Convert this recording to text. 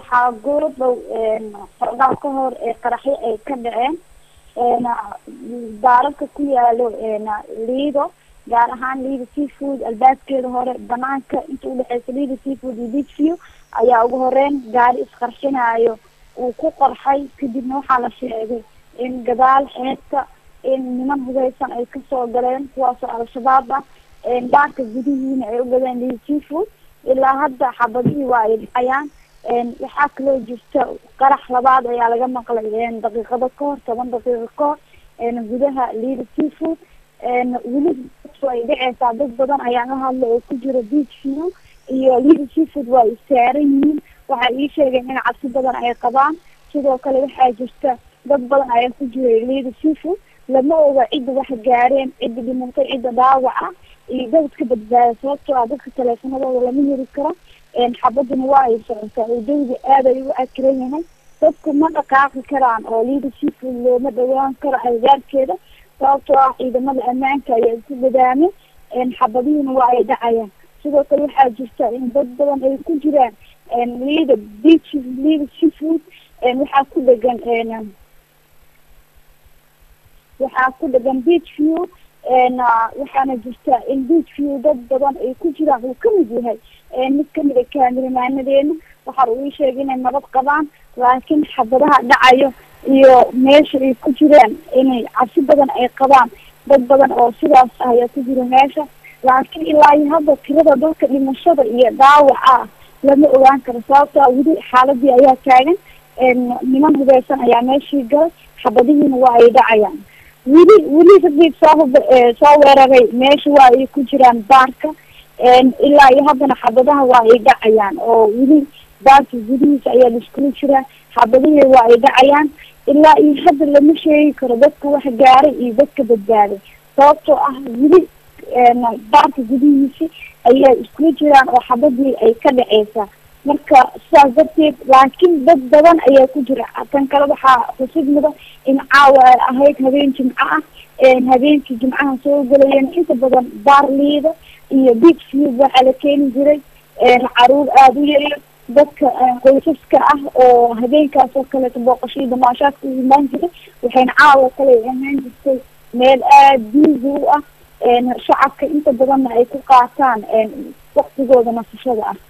waxaa goordhow xoogaa ka hor qaraxyo ay ka dhaceen daararka ku yaalo liido gaar ahaan liida seafood albaabkeeda hore banaanka inta udhexeysa liida seafood iyo beach view ayaa ugu horeyn gaari isqarxinaayo uu ku qorxay kadibna waxaa la sheegay in gadaal xeebta in niman hubeysan ay kasoo galeen kuwaasoo al-shabaab ah baarka gudihiina ay u gadeen liida seafood ilaa hadda xabadihii waa ay dhacayaan waxaa kaloo jirta qarax labaad ayaa laga maqlay daqiiqado ka hor toban daqiiqo ka hor gudaha liida seafood weli ay dhaceysaa dad badan ayaa la hadla oo ku jira beach view iyo liida seafood waa ay saaran yihiin waxay ii sheegeen in cabsi badan ay qabaan sidoo kale waxaa jirta dad badan ayaa ku jiray liida seafood lama oga cidda wax gaareen cidda dhimatay cidda dhaawaca iyo dadka badbaada sababtoo ah dadka taleefanadooda lama heli karo xabaduna waa ay socotaa oo dawda aad ay u akiran yahay dadku ma dhaqaaqi karaan oo liida seafood looma dhawaan karo agagaarkeeda sababtoo ah ciidamada ammaanka ayaa isku dadaamay xabadihiina waa ay dhacayaan sidoo kale waxaa jirta in dad badan ay ku jiraan liida beach liida seafood waxaa ku dhegan waxaa ku dhegan beach view waxaana jirta in beach view dad badan ay ku jiraan uu kamid yahay mid kamid a kaamilmaanadeena waxa uu ii sheegay inay nabad qabaan laakiin xabadaha dhacayo iyo meesha ay ku jiraan inay cabsi badan ay qabaan dad badan oo sidaas ah ayaa ku jira meesha laakiin ilaa iyo hadda tirada dadka dhimashada iyo dhaawaca lama ogaan karo sababto a weli xaaladii ayaa taagan niman hubeysan ayaa meeshii galay xabadihiina waa ay dhacayaan weli weli raggii soo soo weeraray meesha waa ay ku jiraan baarka ilaa iyo haddana xabadaha waa ay dhacayaan oo weli baarka gudihiisa ayaa laiskula jiraa xabadihii waa ay dhacayaan ilaa iyo hadda lama sheegi karo dadka wax gaaray iyo dadka badbaaday sababtoo ah weli baarka gudihiisi ayaa iskula jiraan oo xabadii ay ka dhaceysaa marka sidaas darteed laakiin dad badan ayaa ku jira tan kale waxaa xusid mudan in caawa ay ahayd habeen jimco ah habeenkii jimcaha soo gelayeen inta badan baar liida iyo beach view waxaa la keeni jiray caruur aada u yaryar dadka qoysaska ah oo habeenkaas oo kaleeto booqashadii damaashaadka u imaan jiray waxayna caawa kale ahaan jirtay meel aada biisi u ah shacabka inta badanna ay ku qaataan waktigooda nasashada ah